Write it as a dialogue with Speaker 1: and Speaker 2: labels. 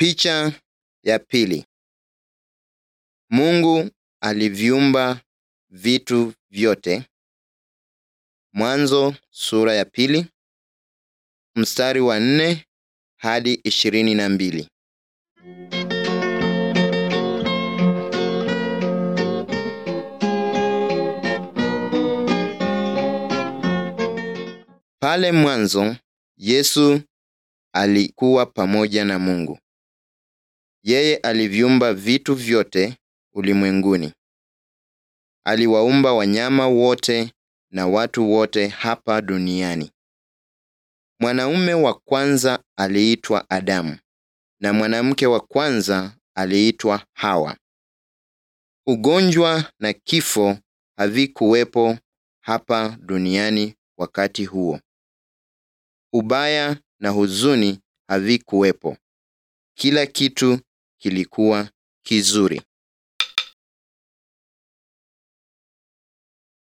Speaker 1: Picha ya pili. Mungu aliviumba vitu vyote. Mwanzo sura ya pili mstari wa nne hadi ishirini na mbili. Pale mwanzo Yesu alikuwa pamoja na Mungu. Yeye aliviumba vitu vyote ulimwenguni. Aliwaumba wanyama wote na watu wote hapa duniani. Mwanaume wa kwanza aliitwa Adamu na mwanamke wa kwanza aliitwa Hawa. Ugonjwa na kifo havikuwepo hapa duniani wakati huo. Ubaya na huzuni havikuwepo. Kila kitu kilikuwa kizuri.